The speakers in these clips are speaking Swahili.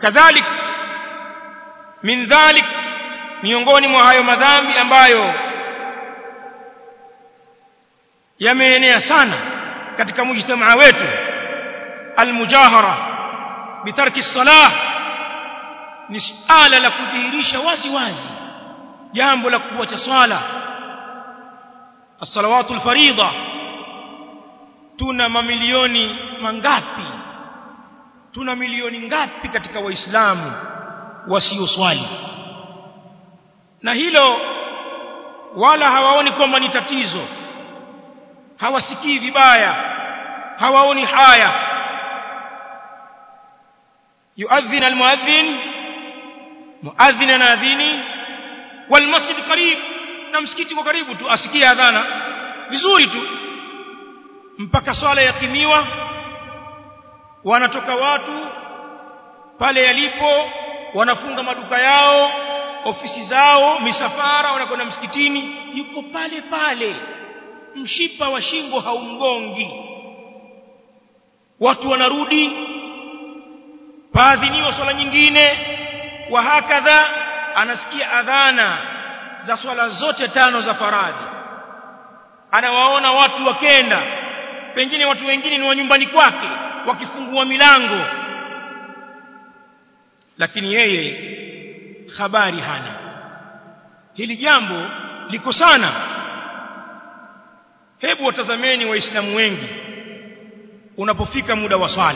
kadhalik min dhalik miongoni mwa hayo madhambi ambayo yameenea sana katika mujtamaa wetu almujahara bitarki salah ni suala la kudhihirisha wazi wazi jambo la kuacha swala as-salawatu al-fariida tuna mamilioni mangapi tuna milioni ngapi katika waislamu wasioswali na hilo wala hawaoni kwamba ni tatizo hawasikii vibaya hawaoni haya yuadhin almuadhin muadhin anadhini walmasjid qarib na msikiti kwa karibu tu asikie adhana vizuri tu mpaka swala yakimiwa wanatoka watu pale yalipo wanafunga maduka yao ofisi zao misafara wanakwenda msikitini yuko pale pale mshipa wa shingo haumgongi watu wanarudi paadhiniwa swala nyingine wa hakadha anasikia adhana za swala zote tano za faradhi anawaona watu wakenda pengine watu wengine ni wa nyumbani kwake wakifungua milango lakini yeye habari hana hili jambo liko sana hebu watazameni waislamu wengi unapofika muda wa swala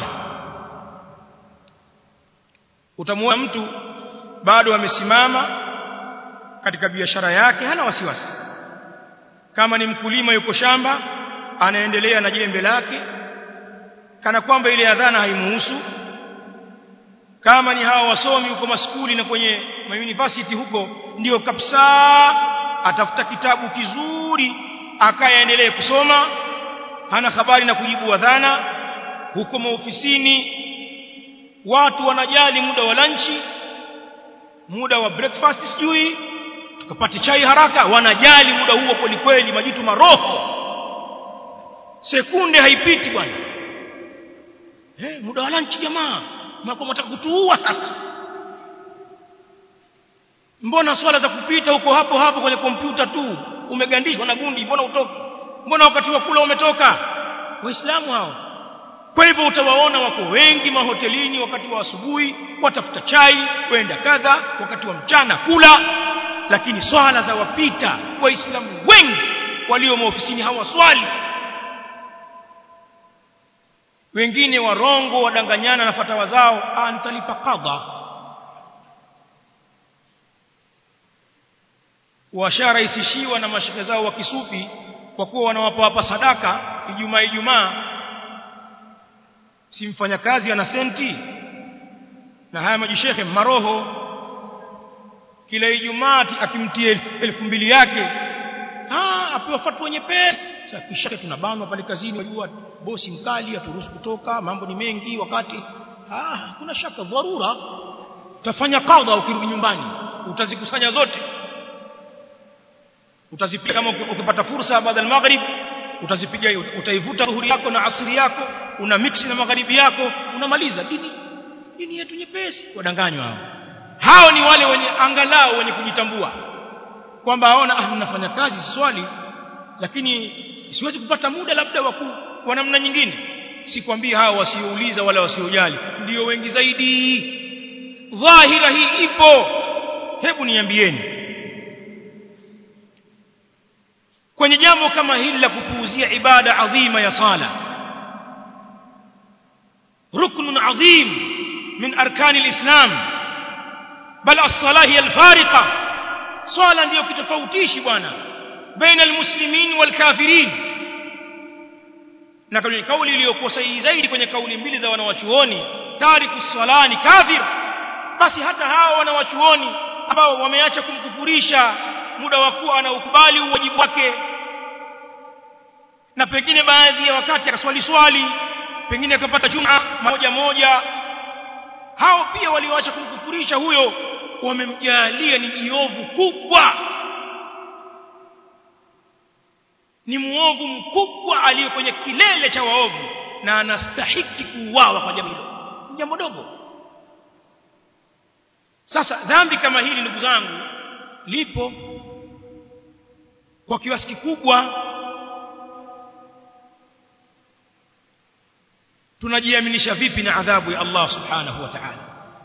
utamuona mtu bado amesimama katika biashara yake hana wasiwasi kama ni mkulima yuko shamba anaendelea na jembe lake kana kwamba ile adhana haimuhusu kama ni hawa wasomi huko maskuli na kwenye university huko ndio kabisa atafuta kitabu kizuri akaendelee kusoma hana habari na kujibu adhana huko maofisini watu wanajali muda wa lunchi muda wa breakfast sijui tukapate chai haraka wanajali muda huo kweli kweli majitu maroho sekunde haipiti bwana eh muda wa lunch jamaa mnakuwa mtaka kutuua sasa mbona swala za kupita huko hapo hapo kwenye kompyuta tu umegandishwa na gundi mbona utoki mbona wakati wa kula umetoka waislamu hao kwa hivyo utawaona wako wengi mahotelini wakati wa asubuhi watafuta chai kwenda kadha wakati wa mchana kula lakini swala za wapita waislamu wengi walio maofisini hawaswali wengine warongo wadanganyana na fatawa zao ah nitalipa kadha washarahisishiwa na mashike zao wa kisufi kwa kuwa wanawapa wapa sadaka ijumaa ijumaa si mfanyakazi ana senti na haya majishekhe maroho kila ijumaa akimtia elfu mbili yake ah apewa fatwa nyepesi sasa kisha tunabanwa pale kazini wajua bosi mkali aturuhusu kutoka mambo ni mengi wakati ah kuna shaka dharura utafanya kadha ukirudi nyumbani utazikusanya zote utazipiga kama ukipata fursa baada ya maghrib utazipiga utaivuta dhuhuri yako na asri yako una mix na magharibi yako unamaliza dini dini yetu nyepesi wadanganywa hao hao ni wale wenye angalau wenye kujitambua kwamba aona ah ninafanya kazi swali lakini siwezi kupata muda labda wa namna nyingine sikwambii hao wasiouliza wala wasiojali ndio wengi zaidi dhahira hii ipo hebu niambieni kwenye jambo kama hili la kupuuzia ibada adhima ya sala rukn adhim min arkani alislam bal as-salah hiya al-fariqa swala ndiyo kitofautishi bwana baina almuslimin walkafirin na kauli iliyokuwa sahihi zaidi kwenye kauli mbili za wanawachuoni tariku salani kafir basi hata hao wanawachuoni ambao wameacha kumkufurisha muda wa kuwa anaukubali uwajibu wake na pengine baadhi ya wakati akaswali swali pengine akapata juma moja moja hao pia walioacha kumkufurisha huyo wamemjalia ni jiovu kubwa ni muovu mkubwa aliyo kwenye kilele cha waovu na anastahiki kuuawa kwa jambo hilo jambo dogo sasa dhambi kama hili ndugu zangu lipo kwa kiasi kikubwa tunajiaminisha vipi na adhabu ya Allah subhanahu wa ta'ala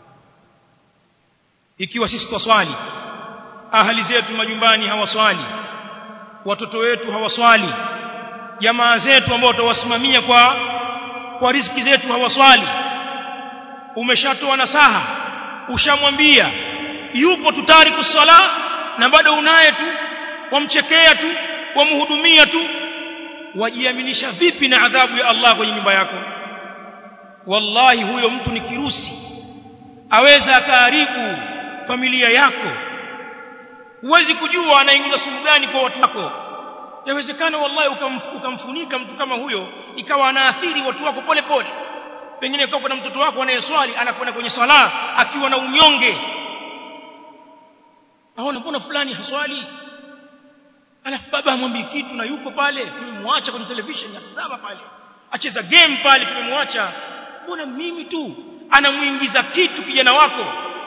ikiwa sisi twaswali ahali zetu majumbani hawaswali watoto wetu hawaswali jamaa zetu ambao tutawasimamia kwa kwa riziki zetu hawaswali umeshatoa nasaha ushamwambia yupo tutari kusala na bado unaye tu wamchekea tu wamhudumia tu wajiaminisha vipi na adhabu ya Allah kwenye nyumba yako wallahi huyo mtu ni kirusi aweza akaharibu familia yako huwezi kujua anaingiza sumu gani kwa watu wako yawezekana wallahi ukamf, ukamfunika mtu kama huyo ikawa anaathiri watu wako pole pole pengine kwa kuna mtoto wako anayeswali anakwenda kwenye swala akiwa na unyonge aona mbona fulani haswali alafu baba amwambie kitu na yuko pale tumemwacha kwenye television atazama pale acheza game pale tumemwacha mbona mimi tu anamuingiza kitu kijana wako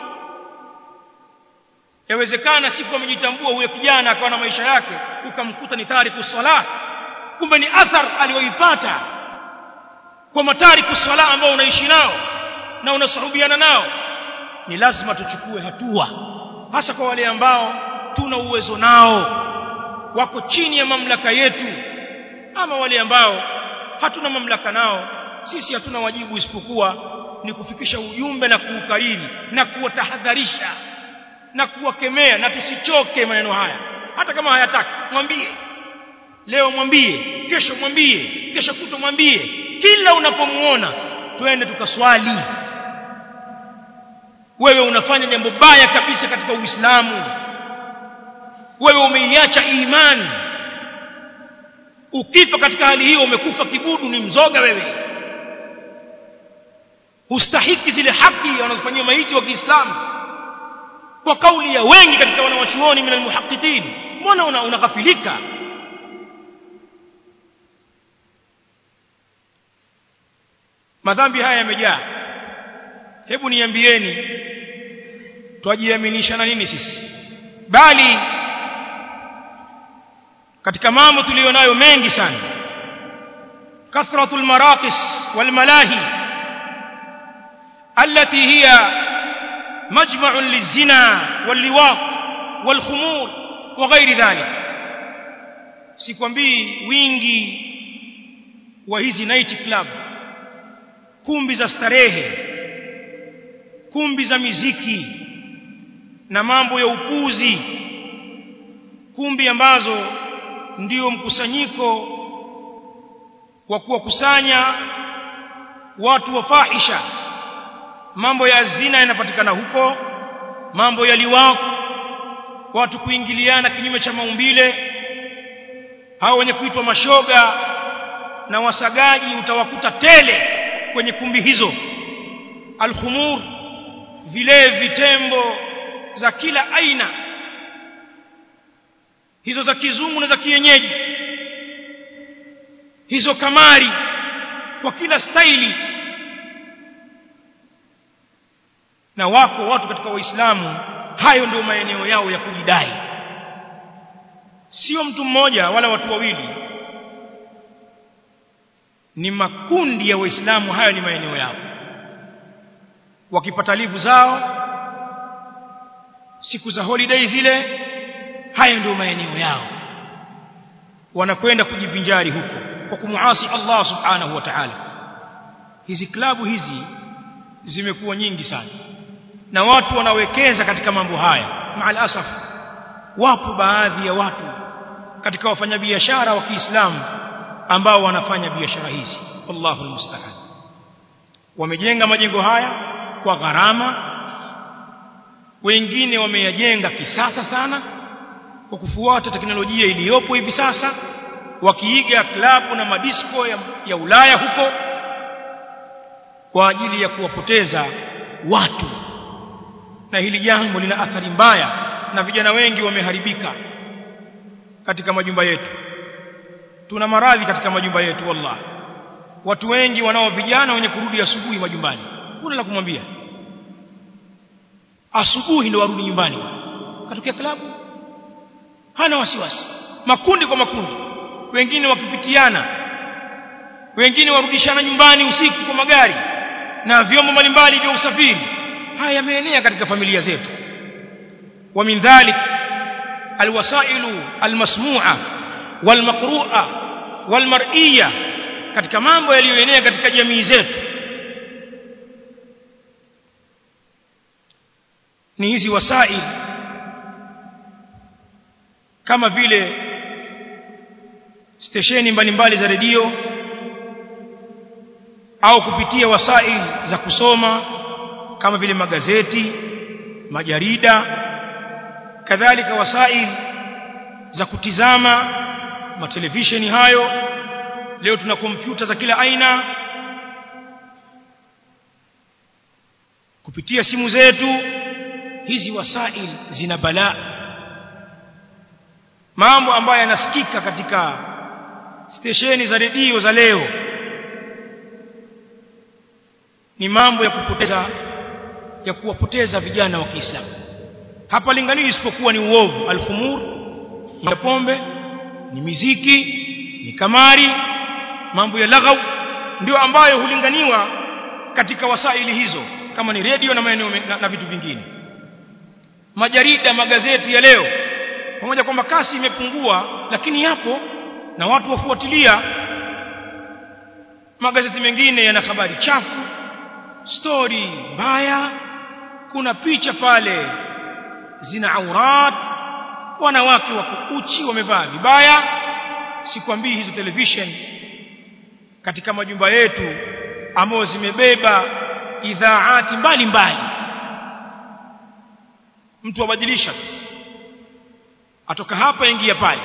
yawezekana siku amejitambua huyo kijana akawa na maisha yake ukamkuta ni tariku sala kumbe ni athar aliyoipata kwa matariku sala ambao unaishi nao na unasuhubiana nao ni lazima tuchukue hatua hasa kwa wale ambao tuna uwezo nao wako chini ya mamlaka yetu ama wale ambao hatuna mamlaka nao sisi hatuna wajibu isipokuwa ni kufikisha ujumbe na kuukariri na kuwatahadharisha na kuwakemea na tusichoke maneno haya hata kama hayataki mwambie leo mwambie kesho mwambie kesho kuto mwambie kila unapomuona twende tukaswali wewe unafanya jambo baya kabisa katika Uislamu wewe umeiacha imani ukifa katika hali hiyo umekufa kibudu ni mzoga wewe hustahiki zile haki wanazofanyia maiti wa Kiislamu kwa kauli ya wengi katika wanawachuoni min almuhaqqiqin mbona una unaghafilika madhambi haya yamejaa hebu niambieni twajiaminisha na nini sisi bali katika mambo tulionayo mengi sana kathratul maraqis wal malahi التي هي مجمع للزنا واللواط والخمور وغير ذلك sikwambii wingi wa hizi night club kumbi za starehe kumbi za miziki na mambo ya upuzi kumbi ambazo ndio mkusanyiko wa kuwakusanya watu wa fahisha mambo ya zina yanapatikana huko mambo ya liwaq watu kuingiliana kinyume cha maumbile hao wenye kuitwa mashoga na wasagaji utawakuta tele kwenye kumbi hizo alkhumur vile vitembo za kila aina hizo za kizungu na za kienyeji hizo kamari kwa kila staili na wako watu katika waislamu hayo ndio maeneo yao ya kujidai sio mtu mmoja wala watu wawili ni makundi ya waislamu hayo ni maeneo yao wakipata livu zao siku za holiday zile haya ndio maeneo yao wanakwenda kujivinjari huko kwa kumuasi Allah subhanahu wa ta'ala hizi klabu hizi zimekuwa nyingi sana na watu wanawekeza katika mambo haya maal asaf wapo baadhi ya watu katika wafanyabiashara wa Kiislamu ambao wanafanya biashara hizi wallahu almusta'an wamejenga majengo haya kwa gharama wengine wameyajenga kisasa sana kwa kufuata teknolojia iliyopo hivi sasa wakiiga klabu na madisko ya, ya Ulaya huko kwa ajili ya kuwapoteza watu na hili jambo lina athari mbaya na vijana wengi wameharibika katika majumba yetu tuna maradhi katika majumba yetu wallahi watu wengi wanao vijana wenye kurudi asubuhi majumbani kuna la kumwambia asubuhi ndio warudi nyumbani katokea klabu hana wasiwasi makundi kwa makundi wengine wakipitiana wengine warudishana nyumbani usiku kwa magari na vyombo mbalimbali vya usafiri haya yameenea katika familia zetu wa min dhalik alwasailu almasmu'a walmaqru'a walmar'iyya katika mambo yaliyoenea katika jamii zetu ni hizi wasail kama vile stesheni mbalimbali za redio au kupitia wasail za kusoma kama vile magazeti majarida kadhalika wasail za kutizama matelevisheni hayo leo tuna kompyuta za kila aina kupitia simu zetu hizi wasail zina balaa mambo ambayo yanasikika katika stesheni za redio za leo ni mambo ya kupoteza ya kuwapoteza vijana wa Kiislamu hapa lingani isipokuwa ni uovu alfumur ya pombe ni miziki ni kamari mambo ya laghau ndio ambayo hulinganiwa katika wasaili hizo kama ni redio na maeneo na, na vitu vingine majarida magazeti ya leo pamoja kwamba kasi imepungua lakini yapo na watu wafuatilia magazeti mengine yana habari chafu story mbaya kuna picha pale zina aurat wanawake wako uchi wamevaa vibaya sikwambii hizo television katika majumba yetu ambayo zimebeba idhaati mbalimbali mtu abadilisha atoka hapa ingia pale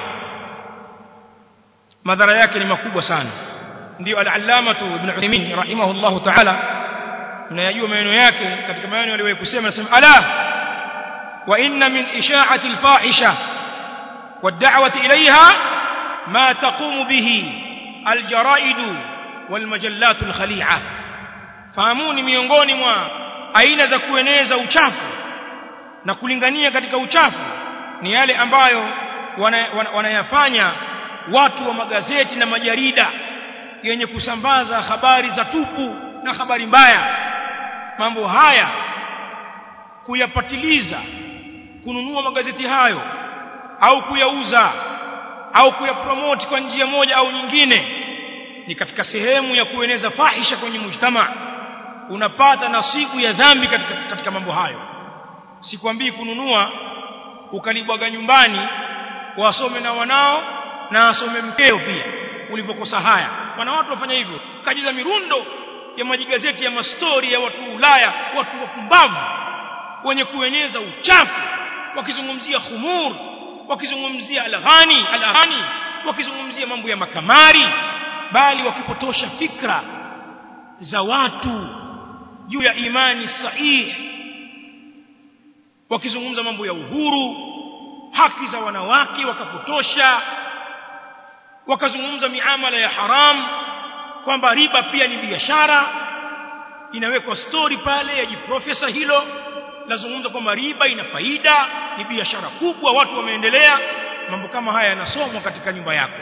madhara yake ni makubwa sana ndio al-allama ibn Uthaymeen rahimahullah ta'ala mnayajua maneno yake katika maneno aliyowahi kusema anasema ala wa inna min isha'ati al-fahisha wad-da'wati ilayha ma taqumu bihi al-jara'id wal-majallat al-khali'a fahamuni miongoni mwa aina za kueneza uchafu na kulingania katika uchafu ni yale ambayo wanayafanya wana, wana watu wa magazeti na majarida yenye kusambaza habari za tupu na habari mbaya mambo haya kuyapatiliza kununua magazeti hayo au kuyauza au kuyapromote kwa njia moja au nyingine ni katika sehemu ya kueneza fahisha kwenye mujtama unapata nasibu ya dhambi katika, katika mambo hayo sikwambii kununua ukalibwaga nyumbani wasome na wanao na asome mkeo pia ulipokosa haya wana watu wafanya hivyo kajiza mirundo ya majigazeti ya mastori ya watu Ulaya watu wapumbavu wenye kueneza uchafu wakizungumzia khumur wakizungumzia alaghani alaghani wakizungumzia mambo ya makamari bali wakipotosha fikra za watu juu ya imani sahihi wakizungumza mambo ya uhuru haki za wanawake wakapotosha wakazungumza miamala ya haram kwamba riba pia ni biashara inawekwa story pale ya jiprofesa hilo lazungumza kwamba riba ina faida ni biashara kubwa watu wameendelea mambo kama haya yanasomwa katika nyumba yako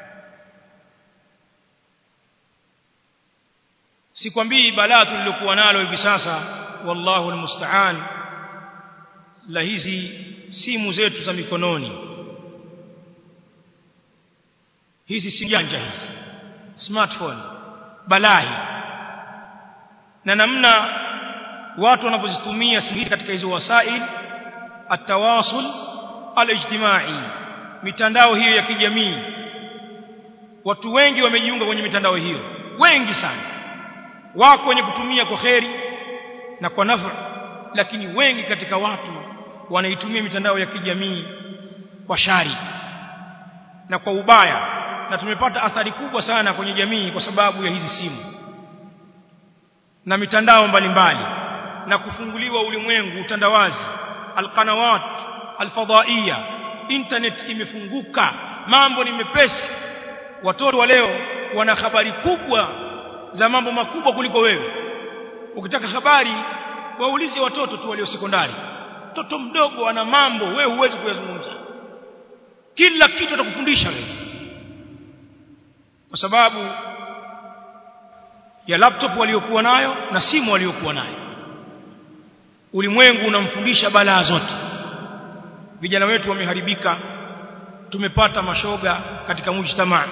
sikwambii balaa tulilokuwa nalo hivi sasa wallahu almusta'an la hizi simu zetu za mikononi hizi si janja hizi smartphone balai na namna watu wanapozitumia simu katika hizo wasail atawasul alijtimai mitandao hiyo ya kijamii watu wengi wamejiunga kwenye mitandao hiyo wengi sana wako wenye kutumia kwa kheri na kwa nafu lakini wengi katika watu wanaitumia mitandao ya kijamii kwa shari na kwa ubaya na tumepata athari kubwa sana kwenye jamii kwa sababu ya hizi simu na mitandao mbalimbali na kufunguliwa ulimwengu utandawazi alqanawat alfadaiya internet imefunguka mambo ni mepesi watoto wa leo wana habari kubwa za mambo makubwa kuliko wewe ukitaka habari waulize watoto tu walio sekondari mtoto mdogo ana mambo wewe huwezi kuyazungumza kila kitu atakufundisha wewe kwa sababu ya laptop waliokuwa nayo na simu waliokuwa nayo ulimwengu unamfundisha balaa zote vijana wetu wameharibika tumepata mashoga katika mujtamaa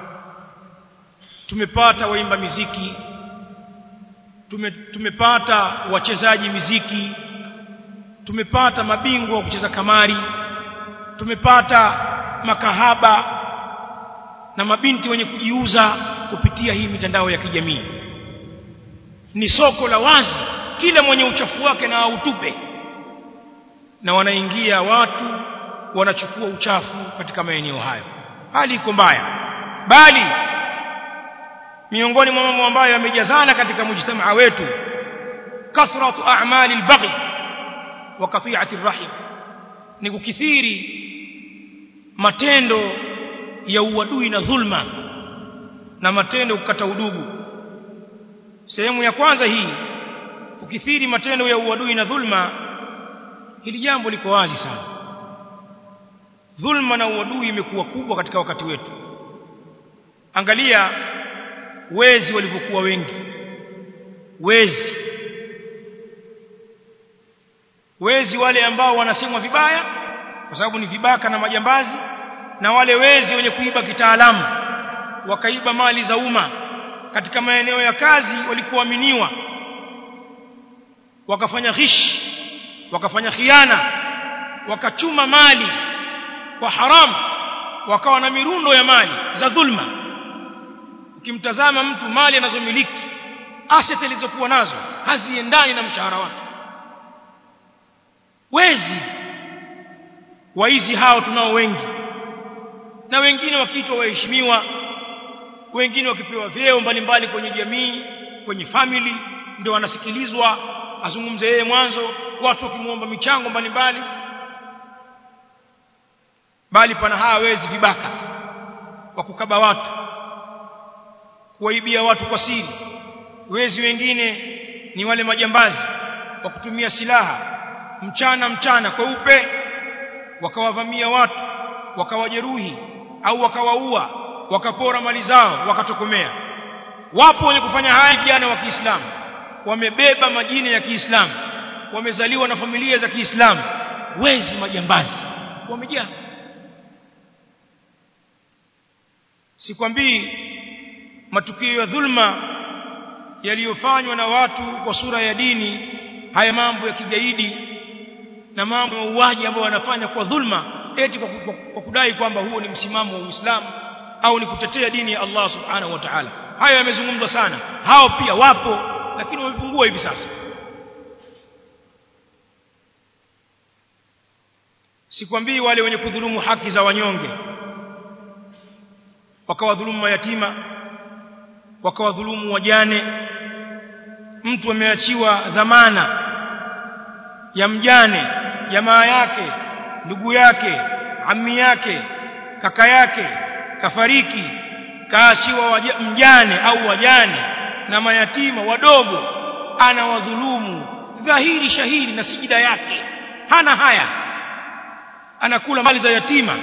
tumepata waimba miziki tume, tumepata wachezaji miziki tumepata mabingwa wa kucheza kamari tumepata makahaba na mabinti wenye kujiuza kupitia hii mitandao ya kijamii ni soko la wazi kila mwenye uchafu wake na autupe na wanaingia watu wanachukua uchafu katika maeneo hayo hali iko mbaya bali miongoni mwa mambo ambayo yamejazana katika mujtamaa wetu kathratu a'mali al-baghi wa qati'ati ar-rahim ni kukithiri matendo ya uadui na dhulma na matendo kukata udugu sehemu ya kwanza hii ukithiri matendo ya uadui na dhulma hili jambo liko wazi sana dhulma na uadui imekuwa kubwa katika wakati wetu angalia wezi walivyokuwa wengi wezi wezi wale ambao wanasemwa vibaya kwa sababu ni vibaka na majambazi na wale wezi wenye kuiba kitaalamu wakaiba mali za umma katika maeneo ya kazi walikuaminiwa wakafanya ghish wakafanya khiana wakachuma mali kwa haramu wakawa na mirundo ya mali za dhulma ukimtazama mtu mali anazomiliki asset alizokuwa nazo haziendani na mshahara wake wezi waizi hao tunao wengi na wengine wakiitwa waheshimiwa wengine wakipewa vyeo mbalimbali kwenye jamii kwenye family ndio wanasikilizwa azungumze yeye mwanzo watu wakimuomba michango mbalimbali bali pana hawa wezi vibaka wa kukaba watu kuwaibia watu kwa siri wezi wengine ni wale majambazi wa kutumia silaha mchana mchana kweupe wakawavamia watu wakawajeruhi au wakawaua wakapora mali zao wakatokomea wapo wenye kufanya haya vijana wa Kiislamu wamebeba majina ya Kiislamu wamezaliwa na familia za Kiislamu wezi majambazi wamejaa sikwambii matukio ya dhulma yaliyofanywa na watu kwa sura ya dini haya mambo ya kigaidi na mambo ya mauaji ambayo wanafanya kwa dhulma eti kwa, kwa, kwa kudai kwamba huo ni msimamo wa Uislamu au ni kutetea dini ya Allah subhanahu wa ta'ala hayo yamezungumzwa sana hao pia wapo lakini wamepungua hivi sasa sikwambii wale wenye kudhulumu haki za wanyonge wakawadhulumu mayatima wakawadhulumu wajane mtu ameachiwa dhamana ya mjane jamaa yake ndugu yake ammi yake kaka yake kafariki kaachiwa mjane au wajane na mayatima wadogo anawadhulumu dhahiri shahiri na sijida yake hana haya anakula mali za yatima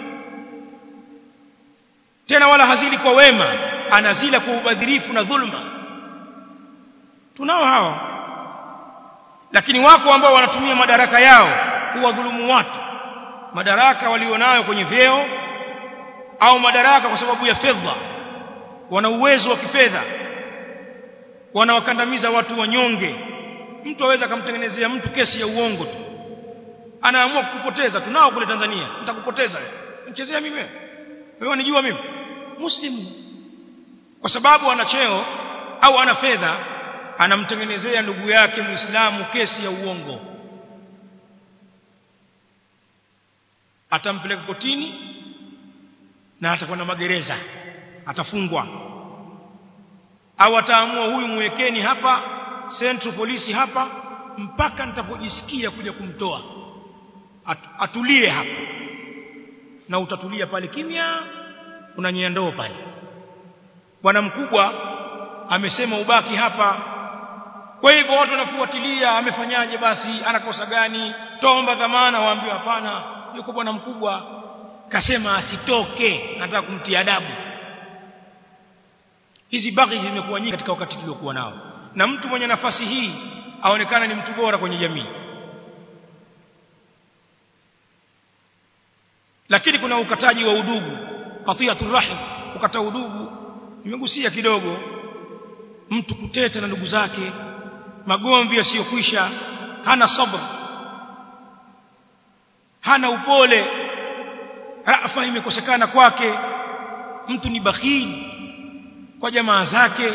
tena wala hazili kwa wema anazila kwa ubadhirifu na dhulma tunao hao lakini wako ambao wanatumia madaraka yao kuwadhulumu watu madaraka walionayo kwenye vyeo au madaraka kwa sababu ya fedha wana uwezo wa kifedha wanawakandamiza watu wanyonge mtu aweza akamtengenezea mtu kesi ya uongo tu anaamua kukupoteza tunao kule Tanzania nitakupoteza wewe mchezea mimi wewe wewe unijua mimi muslimu kwa sababu ana cheo au ana fedha anamtengenezea ndugu yake muislamu kesi ya uongo atampeleka kotini na atakuwa na magereza atafungwa au ataamua huyu mwekeni hapa central polisi hapa mpaka nitapojisikia kuja kumtoa At, atulie hapa na utatulia pale kimya unanyea ndoo pale bwana mkubwa amesema ubaki hapa kwa hivyo watu wanafuatilia amefanyaje basi anakosa gani tomba dhamana waambiwa hapana yuko bwana mkubwa kasema asitoke nataka kumtia adabu hizi baghi zimekuwa nyingi katika wakati tuliokuwa nao na mtu mwenye nafasi hii aonekana ni mtu bora kwenye jamii lakini kuna ukataji wa udugu qatiyatur rahim kukata udugu nimegusia kidogo mtu kuteta na ndugu zake magomvi yasiyokwisha hana sabr hana upole rafa imekosekana kwake mtu ni bakhili kwa jamaa zake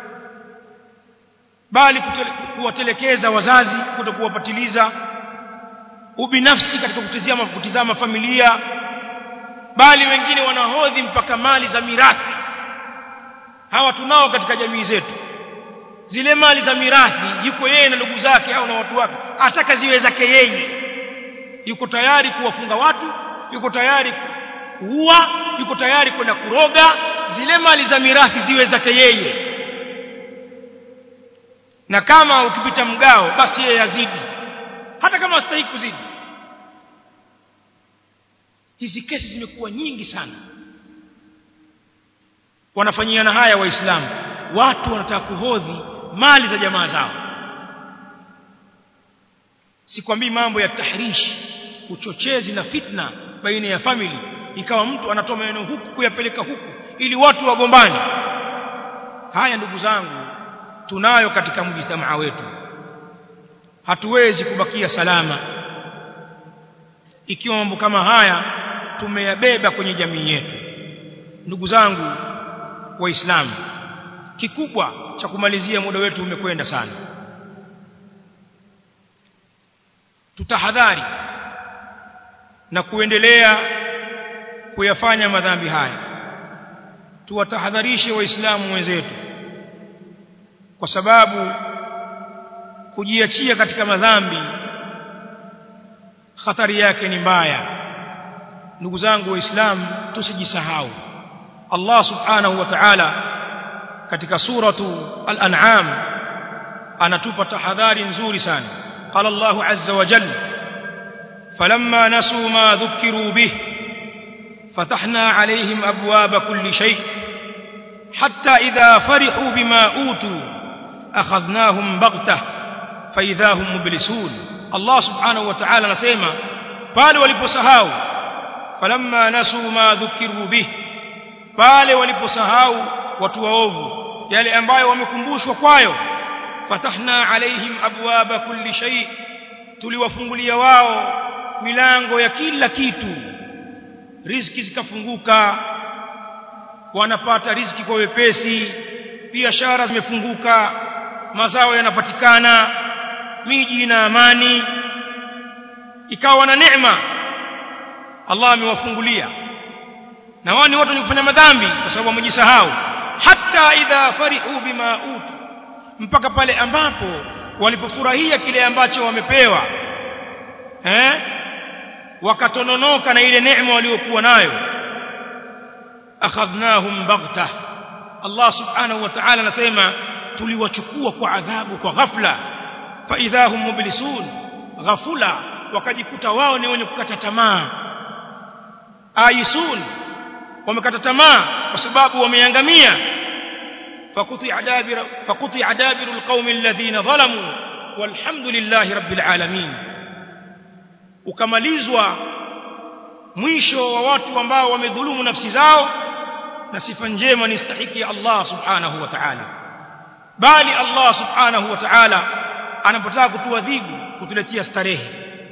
bali kuwatelekeza wazazi kutokuwapatiliza ubinafsi katika kutizama kutizama familia bali wengine wanahodhi mpaka mali za mirathi hawa tunao katika jamii zetu zile mali za mirathi yuko yeye na ndugu zake au na watu wake ataka ziwe zake yeye yuko tayari kuwafunga watu yuko tayari kuua yuko tayari kwenda kuroga zile mali za mirathi ziwe zake yeye na kama ukipita mgao basi yeye azidi hata kama astahili kuzidi hizi kesi zimekuwa nyingi sana wanafanyiana haya waislamu watu wanataka kuhodhi mali za jamaa zao sikwambii mambo ya tahrish uchochezi na fitna baina ya family ikawa mtu anatoa maneno huku kuyapeleka huku ili watu wagombane haya ndugu zangu tunayo katika mjitamaa wetu hatuwezi kubakia salama ikiwa mambo kama haya tumeyabeba kwenye jamii yetu ndugu zangu waislamu kikubwa cha kumalizia muda wetu umekwenda sana tutahadhari na kuendelea kuyafanya madhambi haya tuwatahadharishe waislamu wenzetu kwa sababu kujiachia katika madhambi hatari yake ni mbaya ndugu zangu waislamu tusijisahau Allah subhanahu wa ta'ala katika suratu al-an'am anatupa tahadhari nzuri sana qala Allahu azza wa jalla falamma nasu ma dhukiru bih fatahna alayhim abwaba kulli shay hatta idha farihu bima utu akhadhnahum baghtah fa idha hum mublisun Allah subhanahu wa ta'ala anasema pale waliposahau falamma nasu ma dhukiru bih pale waliposahau watu waovu yale ambayo wamekumbushwa kwayo fatahna alaihim abwaba kulli shay tuliwafungulia wao milango ya kila kitu riziki zikafunguka wanapata riziki kwa wepesi biashara zimefunguka mazao yanapatikana miji na amani ikawa na neema Allah amewafungulia na wao ni watu wenye kufanya madhambi kwa sababu wamejisahau hata idha farihu bima utu mpaka pale ambapo walipofurahia kile ambacho wamepewa eh wakatononoka na ile neema waliokuwa nayo akhadhnahum baghtah Allah subhanahu wa ta'ala anasema tuliwachukua kwa adhabu kwa ghafla fa idhahum mublisun ghafula wakajikuta wao ni wenye kukata tamaa aisun wamekata tamaa kwa sababu wameangamia fakuti adabira fakuti adabiru alqaumi alladhina zalamu walhamdulillahi rabbil alamin ukamalizwa mwisho wa watu ambao wamedhulumu nafsi zao na sifa njema ni stahiki ya Allah subhanahu wa ta'ala bali Allah subhanahu wa ta'ala anapotaka kutuadhibu kutuletea starehe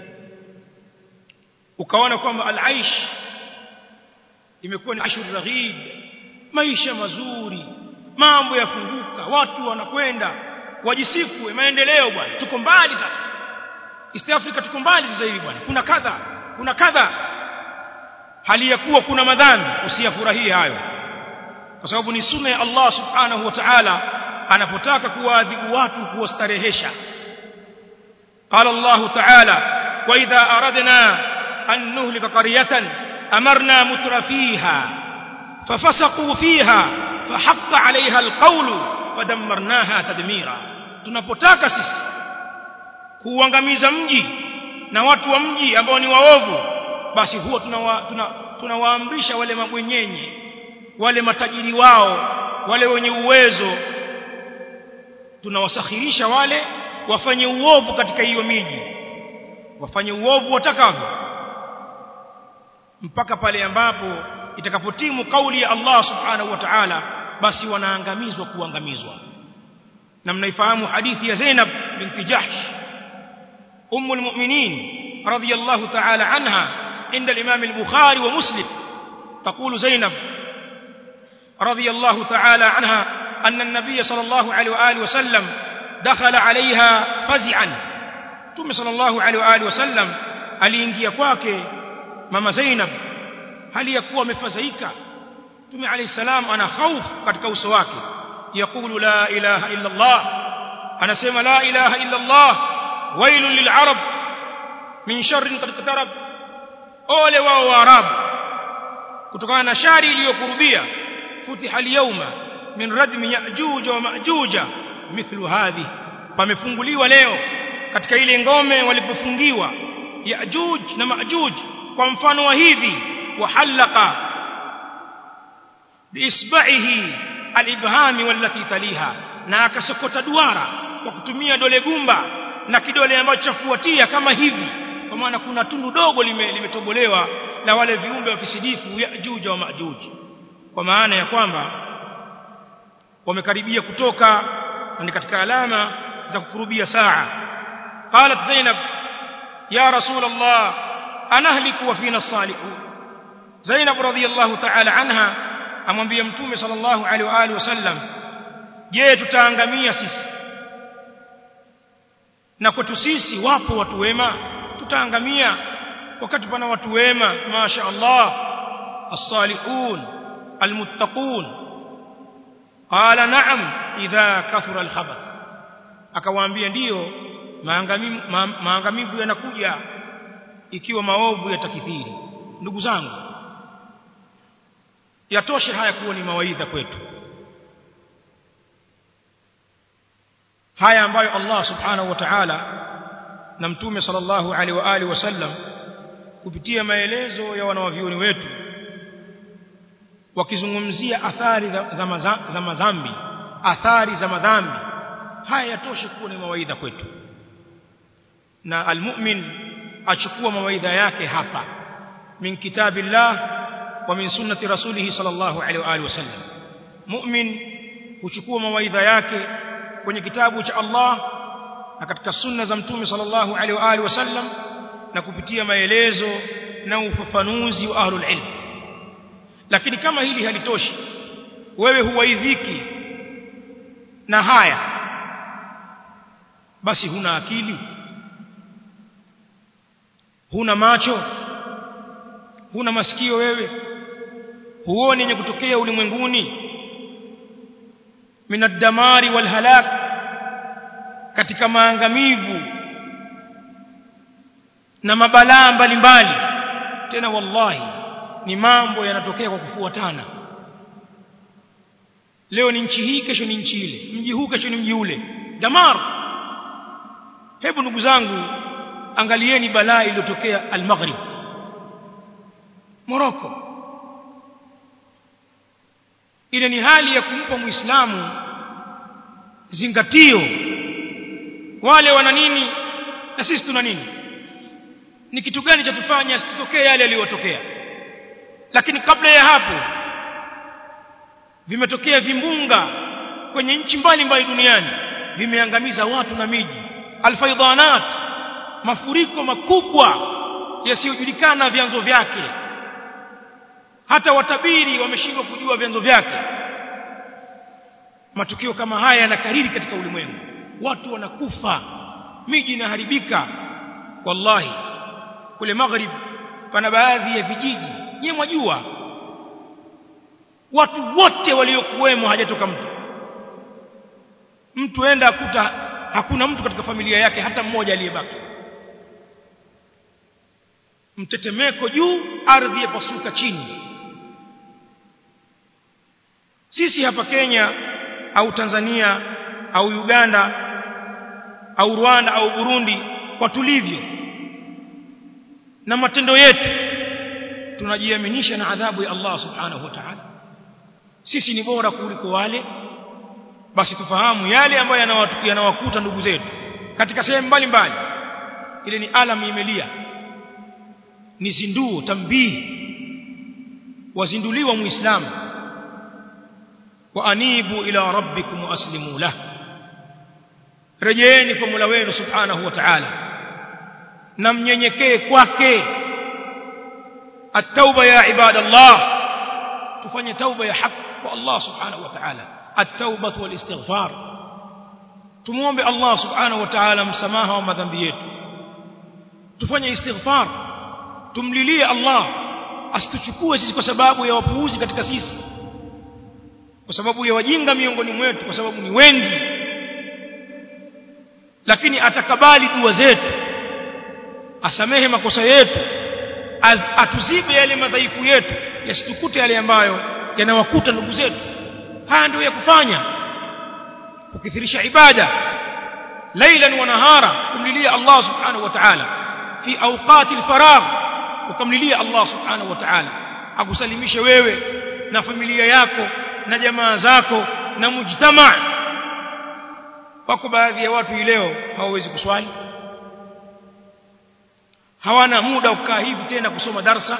ukaona kwamba al-aish imekuwa ni ashur raghib maisha mazuri mambo yafunguka watu wanakwenda wajisifu maendeleo bwana tuko mbali sasa East Africa tuko mbali sasa hivi bwana kuna kadha kuna kadha hali ya kuwa kuna madhambi usiyafurahie hayo kwa sababu ni sunna ya Allah subhanahu wa ta'ala anapotaka kuwaadhibu watu kuwastarehesha قال الله تعالى واذا اردنا ان نهلك قريه امرنا متر فيها ففسقوا فيها فحق عليها القول فدمرناها تدميرا tunapotaka sisi kuuangamiza mji na watu wa mji ambao ni waovu basi huwa tunawaamrisha tuna, tuna wale mabwenyenye wale matajiri wao wale wenye uwezo tunawasakhirisha wale wafanye uovu katika hiyo miji wafanye uovu watakavyo mpaka pale ambapo itakapotimu kauli ya Allah subhanahu wa ta'ala basi wanaangamizwa kuangamizwa na mnaifahamu hadithi ya Zainab binti Jahsh ummu almu'minin radiyallahu ta'ala anha عند الإمام البخاري ومسلم تقول زينب رضي الله تعالى عنها أن النبي صلى الله عليه وآله وسلم دخل عليها فزعا ثم صلى الله عليه وآله وسلم aliingia kwake mama Zainab hali ya kuwa amefadhaika Mtume عليه السلام ana hofu katika uso wake يقول لا إله إلا الله anasema la ilaha illa Allah wailul lil'arab min sharrin qad qatarab ole wao waarabu kutokana na shari iliyokurubia futiha al-yawma min radmi ya'juj wa ma'juj mithlu hadhi pamefunguliwa leo katika ile ngome walipofungiwa ya'juj na ma'juj kwa mfano wa hivi wahallaka biisba'ihi al-ibhami wallati taliha na akasokota duara kwa kutumia dole gumba na kidole ambacho chafuatia kama hivi kwa maana kuna tundu dogo limetobolewa lime na wale viumbe wafisidifu Yajuj wa Majuj kwa maana ya kwamba wamekaribia kutoka ni katika alama za kukurubia saa qalat Zainab ya rasul Allah anahliku wa fina salihun Zainab radhiyallahu ta'ala anha amwambia mtume sallallahu alaihi wa alihi wasallam je tutaangamia sisi na kwetu sisi wapo watu wema tutaangamia wakati pana watu wema masha Allah as-salihun al-muttaqun qala na'am idha kathura al-khabath akawaambia ndiyo maangamivu ma, maangamivu yanakuja ikiwa maovu yatakithiri ndugu zangu yatoshe haya kuwa ni mawaidha kwetu haya ambayo Allah subhanahu wa ta'ala na mtume sallallahu alaihi wa alihi wasallam kupitia maelezo ya wanawavyuoni wetu wakizungumzia athari za madhambi athari za madhambi haya yatoshe kuwa ni mawaidha kwetu na almu'min achukua mawaidha yake hapa min kitabillah wa min sunnati rasulih sallallahu alaihi wa alihi wasallam mu'min huchukua mawaidha yake kwenye kitabu cha Allah na katika sunna za mtume sallallahu alaihi wa alihi wasallam na kupitia maelezo na ufafanuzi wa ahlul ilm lakini kama hili halitoshi wewe huwaidhiki na haya basi huna akili huna macho huna masikio wewe huoni yenye kutokea ulimwenguni minadamari walhalak katika maangamivu na mabalaa mbalimbali tena wallahi ni mambo yanatokea kwa kufuatana leo ni nchi hii kesho ni nchi ile mji huu kesho ni mji ule damar hebu ndugu zangu angalieni balaa iliyotokea al-Maghrib Morocco ile ni hali ya kumpa muislamu zingatio wale wana nini na sisi tuna nini ni kitu gani cha tufanya asitokee yale yaliyotokea lakini kabla ya hapo vimetokea vimbunga kwenye nchi mbalimbali duniani vimeangamiza watu na miji alfaidanat mafuriko makubwa yasiyojulikana vyanzo vyake hata watabiri wameshindwa kujua vyanzo vyake matukio kama haya yanakariri katika ulimwengu watu wanakufa miji inaharibika wallahi kule maghrib pana baadhi ya vijiji nyewe mwajua watu wote waliokuwemo hajatoka mtu mtu enda akuta hakuna mtu katika familia yake hata mmoja aliyebaki mtetemeko juu ardhi yapasuka chini sisi hapa Kenya au Tanzania au Uganda au Rwanda au Burundi kwa tulivyo na matendo yetu tunajiaminisha na adhabu ya Allah subhanahu wa ta'ala sisi ni bora kuliko wale basi tufahamu yale ambayo yanawakuta ndugu zetu katika sehemu mbalimbali ile ni alam imelia ni zinduo tambihi wazinduliwa muislamu wa anibu ila rabbikum waslimu lahu rejeeni kwa Mola wenu subhanahu wa ta'ala na mnyenyekee kwake at-tauba ya ibadallah tufanye tauba ya haki kwa Allah subhanahu wa ta'ala at-tauba wal istighfar tumuombe Allah subhanahu wa ta'ala msamaha wa madhambi yetu tufanye istighfar tumlilie Allah asituchukue sisi kwa sababu ya wapuuzi katika sisi kwa sababu ya wajinga miongoni mwetu kwa sababu ni wengi lakini atakabali dua zetu asamehe makosa yetu atuzibe yale madhaifu yetu yasitukute yale ambayo yanawakuta ndugu zetu haya ndio ya kufanya kukithirisha ibada lailan wa nahara kumlilia Allah subhanahu wa ta'ala fi awqati alfaragh ukamlilia Allah subhanahu wa ta'ala akusalimishe wewe na familia yako na jamaa zako na mujtama wako baadhi ya watu leo hawawezi kuswali hawana muda wa kukaa hivi tena kusoma darsa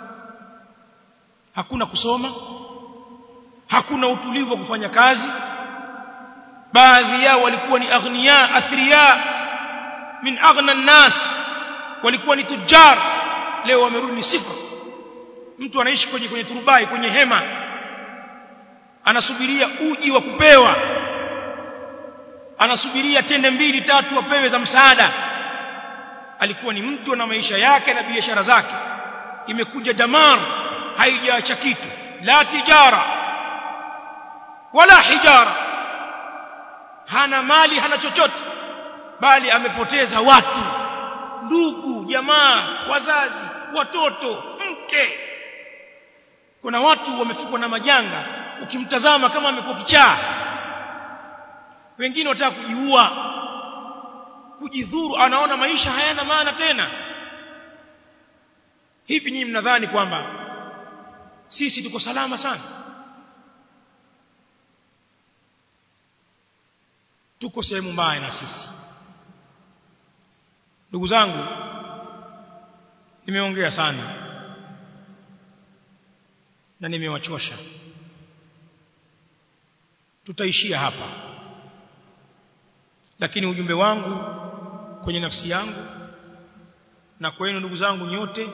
hakuna kusoma hakuna utulivu wa kufanya kazi baadhi yao walikuwa ni aghnia athriya min aghna nas walikuwa ni tujar leo wamerudi ni sifa mtu anaishi kwenye kwenye turubai kwenye hema anasubiria uji wa kupewa anasubiria tende mbili tatu apewe za msaada alikuwa ni mtu na maisha yake na biashara zake imekuja damar haijaacha kitu la tijara wala hijara hana mali hana chochote bali amepoteza watu ndugu jamaa wazazi watoto mke kuna watu wamefikwa na majanga ukimtazama kama amekuwa kichaa wengine wataka kujiua kujidhuru anaona maisha hayana maana tena hivi nyinyi mnadhani kwamba sisi tuko salama sana tuko sehemu mbaya na sisi ndugu zangu nimeongea sana na nimewachosha tutaishia hapa lakini ujumbe wangu kwenye nafsi yangu na kwenu ndugu zangu nyote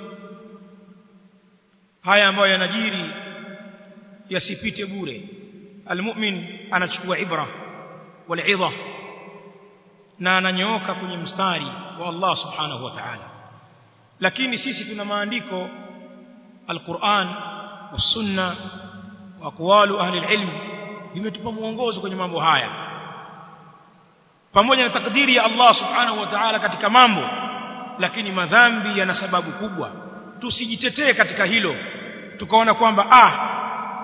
haya ambayo yanajiri yasipite bure almu'min anachukua ibra walidha na ananyooka kwenye mstari wa Allah subhanahu wa ta'ala lakini sisi tuna maandiko alquran wasunna wa aqwalu ahli alilm vimetupa muongozo kwenye mambo haya pamoja na takdiri ya Allah subhanahu wa ta'ala katika mambo lakini madhambi yana sababu kubwa tusijitetee katika hilo tukaona kwamba ah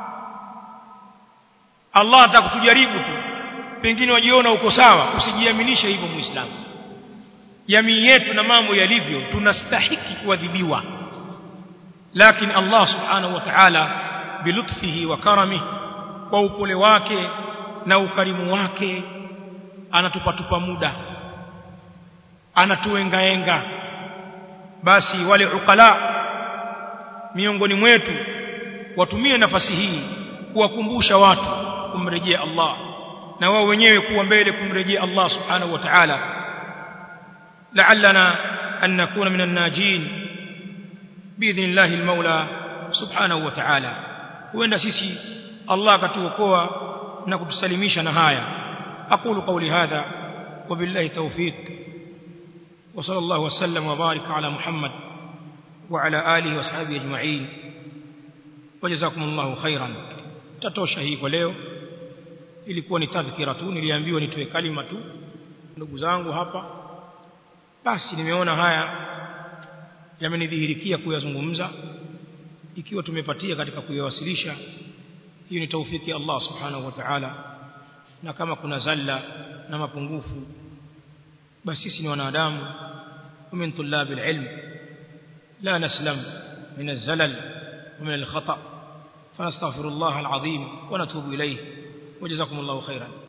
Allah atakutujaribu tu pengine wajiona uko sawa usijiaminishe hivyo muislamu jamii yetu na mambo yalivyo tunastahiki kuadhibiwa lakini Allah subhanahu wa ta'ala bilutfihi wa karamihi kwa upole wake na ukarimu wake anatupatupa muda anatuengaenga basi wale ukala miongoni mwetu watumie nafasi hii kuwakumbusha watu kumrejea Allah na wao wenyewe kuwa mbele kumrejea Allah subhanahu wa ta'ala la'allana an nakuna minan najin biidhnillahi almaula subhanahu wa ta'ala huenda sisi Allah akatuokoa na kutusalimisha na haya aqulu qawli hadha wabillahi tawfiq وصلى الله وسلم وبارك على محمد وعلى آله وصحبه أجمعين وجزاكم الله خيرا tatosha hii kwa leo ilikuwa ni tadhkira tu niliambiwa nitoe kalima tu ndugu zangu hapa basi nimeona haya yamenidhihirikia kuyazungumza ikiwa tumepatia katika kuyawasilisha hiyo ni taufiki ya Allah subhanahu wa ta'ala na kama kuna zalla na mapungufu basi sisi ni wanadamu ومن طلاب العلم لا نسلم من الزلل ومن الخطأ فنستغفر الله العظيم ونتوب إليه وجزاكم الله خيرا